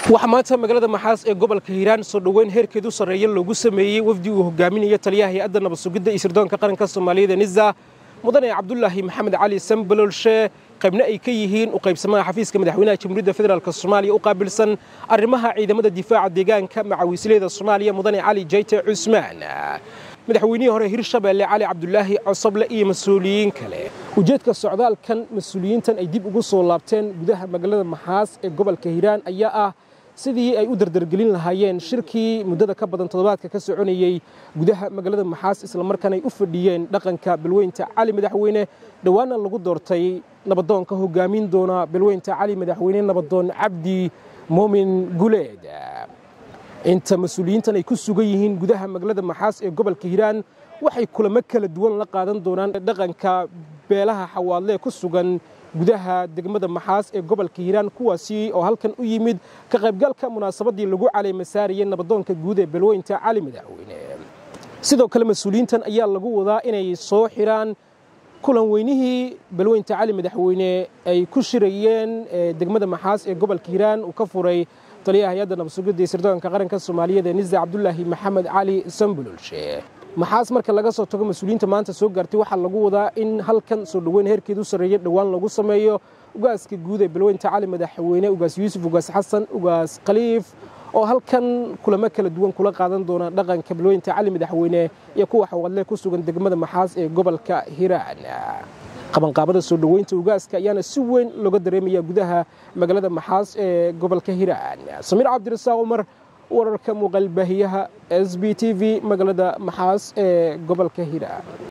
waxaa maanta magaalada maxaas ee gobolka hiiraan soo dhoweyn heerkeedu sarreeya loogu sameeyey wafdi uu hogaaminaya taliyaha hay-adda nabad sugidda iyo sirdoonka qaranka soomaaliyeed ee nisa mudane cabdulaahi maxamed cali sambalolshe qaybna ay ka yihiin u qaybsamaha xafiiska madaxweynaha jamhuuriyadda federaalk soomaaliya u qaabilsan arrimaha ciidamada difaaca deegaanka macawiisleyda soomaaliya mudane cali jayte cusmaan madaxweynihii hore hirshabeelle cali cabdulaahi cosoble iyo mas-uuliyiin kale ujeedka socdaalkan mas-uuliyiintan ay dib ugu soo laabteen gudaha magaalada maxaas ee gobolka hiiraan ayaa ah sidii ay u dardargelin lahaayeen shirkii muddada ka badan toddobaadka ka soconayey gudaha magaalada maxaas islamarkaana ay u fadhiyeen dhaqanka balweynta cali madaxweyne dhowaana lagu doortay nabadoonka hogaamin doona balweynta cali madaxweyne nabadoon cabdi muumin guleed inta mas-uuliyiintan ay ku sugan yihiin gudaha magaalada maxaas ee gobolka hiiraan waxay kulamo kala duwan la qaadan doonaan dhaqanka beelaha xawaadlee ku sugan gudaha degmada maxaas ee gobolka hiiraan kuwaasi oo halkan u yimid ka qaybgalka munaasabadii lagu caleemasaarayay nabadoonka guud ee balweynta cali madaxweyne sidoo kale mas-uuliyiintan ayaa lagu wadaa inay soo xiraan kulan weynihii balweynta cali madaxweyne ay ku shirayeen degmada maxaas ee gobolka hiiraan uu ka furay taliyaha hay-adda nabadsugidda iyo sirdoonka qaranka soomaaliyeed ee nisa cabdulaahi maxamed cali sambulolshe maxaas marka laga soo tago mas-uuliyiinta maanta soo gaartay waxaa lagu wadaa in halkan soo dhoweyn heerkeedu sarreeya dhowaan lagu sameeyo ugaaska guud ee balweynta cali madaxweyne ugaas yuusuf ugaas xasan ugaas khaliif oo halkan kulamo kala duwan kula qaadan doona dhaqanka balweynta cali madaxweyne iyo kuwa xawaadle ku sugan degmada maxaas ee gobolka hiiraan qabanqaabada soo dhoweynta ugaaska ayaana si weyn looga dareemaya gudaha magaalada maxaas ee gobolka hiiraan samiir cabdirasaaq cumar wararka muuqaalbaahiyaha s b t v magaalada maxaas ee gobolka hiiraan